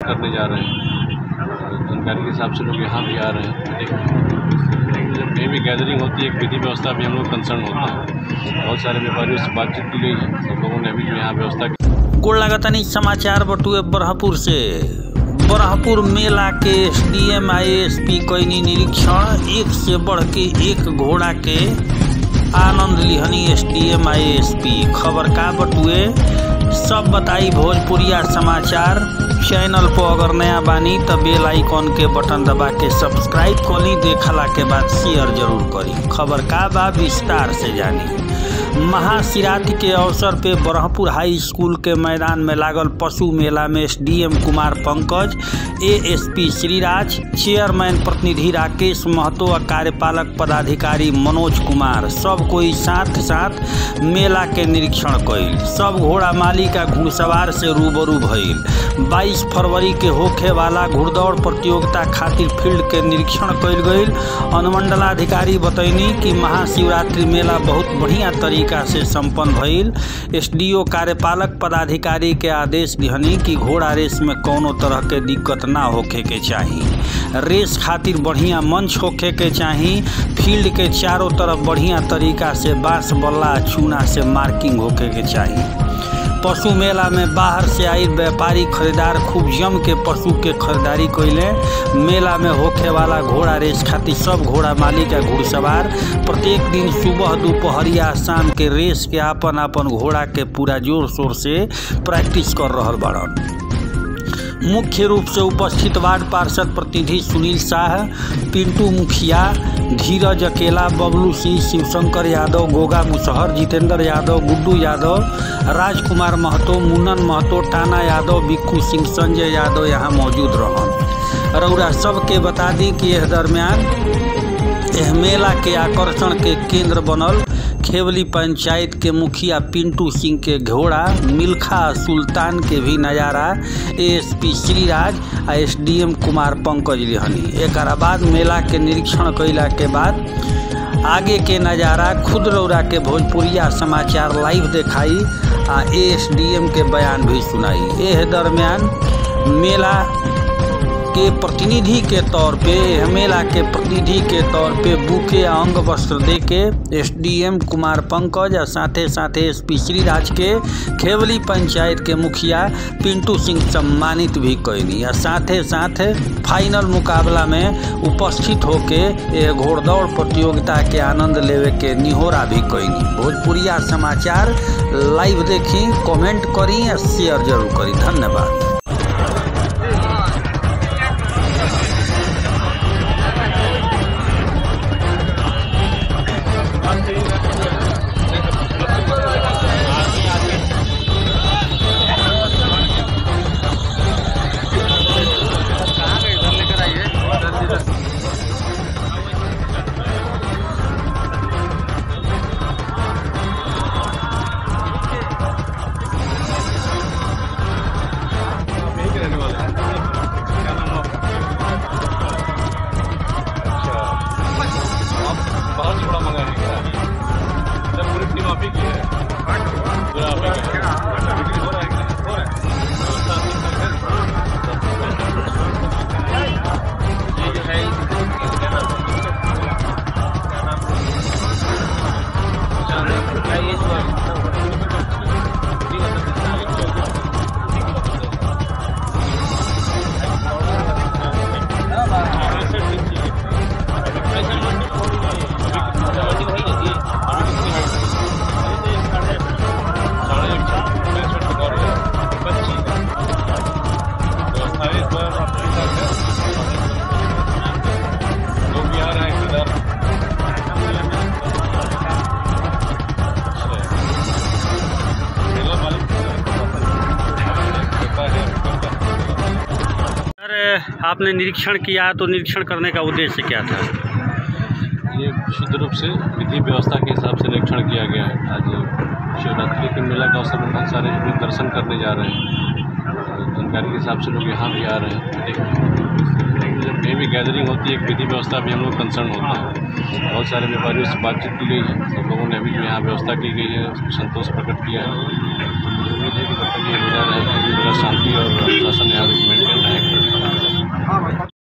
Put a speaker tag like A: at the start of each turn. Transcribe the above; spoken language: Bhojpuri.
A: करने जा रहे हैं जानकारी के हिसाब से लोग यहाँ भी आ रहे हैं लेकिन जब कहीं भी गैदरिंग होती है एक विधि व्यवस्था भी हम लोग कंसर्न होता है बहुत सारे व्यापारियों से बातचीत की गई है सब लोगों ने अभी जो यहाँ व्यवस्था की
B: गोड़ लागतानी समाचार बटुए बरहपुर से बरहपुर मेला के एसडीएम आईएसपी कैनी निरीक्षण एक से बढ़ के एक घोड़ा के आनंद लिहनी एसडीएम आईएसपी खबर का बटुए सब बताई भोजपुरिया समाचार चैनल पर अगर नया बानी त बेल आइकॉन के बटन दबा के सब्सक्राइब करी देखला के बाद शेयर जरूर करी खबर का बा विस्तार से जानी महाशिवरात्रि के अवसर पे ब्रह्मपुर हाई स्कूल के मैदान में लागल पशु मेला में SDM Kumar Pankaj ASP Shriraj chairman प्रतिनिधि राकेश महतो और कार्यपालक पदाधिकारी मनोज कुमार सब कोई साथ साथ मेला के निरीक्षण कइल सब घोड़ा माली का घुड़सवार से रूबरू भइल 22 फरवरी के होखे वाला घुड़दौड़ प्रतियोगिता खातिर फील्ड के निरीक्षण कइल गइल अनुमंडलाधिकारी बतैनी कि महाशिवरात्रि मेला बहुत बढ़िया तरीका से संपन्न भइल एसडीओ कार्यपालक पदाधिकारी के आदेश दिहनी कि घोड़ा रेस में कौनो तरह के दिक्कत ना होखे के चाही रेस खातिर बढ़िया मंच होखे के चाही फील्ड के चारों तरफ बढ़िया तरीका से बांस बल्ला चूना से मार्किंग होखे के चाही पशु मेला में बाहर से आई व्यापारी खरीदार खूब जम के पशु के खरीदारी कैले मेला में होखे वाला घोड़ा रेस खातिर सब घोड़ा मालिक का घुड़सवार प्रत्येक दिन सुबह दोपहरिया शाम के रेस के आपन आपन घोड़ा के पूरा जोर शोर से प्रैक्टिस कर रहल बाड़न मुख्य रूप से उपस्थित वार्ड पार्षद प्रतिनिधि सुनील शाह पिंटू मुखिया धीरज अकेला बबलू सिंह शिवशंकर यादव गोगा मुसहर जितेंद्र यादव गुड्डू यादव राजकुमार महतो मुन्नन महतो टाना यादव बिक्कू सिंह संजय यादव यहाँ मौजूद रहन रौरा सबके बता दी कि यह दरमियान एह मेला के आकर्षण के केंद्र बनल खेवली पंचायत के मुखिया पिंटू सिंह के घोड़ा मिल्खा सुल्तान के भी नज़ारा एएसपी श्रीराज आ एसडीएम कुमार पंकज लिहनी एक बाद मेला के निरीक्षण कैला के बाद आगे के नज़ारा खुद रौरा के भोजपुरिया समाचार लाइव देखाई आ एएसडीएम के बयान भी सुनाई एह दरमियान मेला के प्रतिनिधि के तौर पे मेला के प्रतिनिधि के तौर पे बुके अंग वस्त्र दे के एसडीएम कुमार पंकज और साथे साथे एसपी श्रीराज के खेवली पंचायत के मुखिया पिंटू सिंह सम्मानित भी कैनी और साथे साथ फाइनल मुकाबला में उपस्थित होके ये घोड़दौड़ प्रतियोगिता के आनंद लेवे के निहोरा भी कैनी भोजपुरिया समाचार लाइव देखी कमेंट करी और शेयर जरूर करी धन्यवाद
A: बहुत छोड़ा मंगा है क्या जब पूरी टीम आप ही की है पूरा आप ही का है। बिक्री हो रहा है कि नहीं? हो रहा है व्यवस्था अच्छी से है। ये जो है इसका नाम क्या नाम है? क्या ये जो है जी, मतलब ऐसे ठीक चाहिए। ऐसे मंडी थोड़ी नहीं है। मंडी वही है जी। मंडी कितनी है? अरे तो साढ़े साढ़े छः छः छः और पच्चीस व्यवस्था है इस बार आप ठीक ठाक है लोग भी आ रहे हैं इधर मेला मालिक देता है
B: सर आपने निरीक्षण किया तो निरीक्षण करने का उद्देश्य क्या था
A: ये शुद्ध रूप से विधि व्यवस्था के हिसाब से निरीक्षण किया गया है आज शिवरात्रि के मेला का अवसर पर बहुत सारे लोग दर्शन करने जा रहे हैं जानकारी के हिसाब से लोग यहाँ भी आ रहे हैं लेकिन जब कहीं भी गैदरिंग होती है एक विधि व्यवस्था भी हम लोग कंसर्न होता है बहुत सारे व्यापारियों से बातचीत की गई है सब लोगों ने अभी जो यहाँ व्यवस्था की गई है उसमें संतोष प्रकट किया है उम्मीद है कि जब तक ये मेला रहेगा ये मेला शांति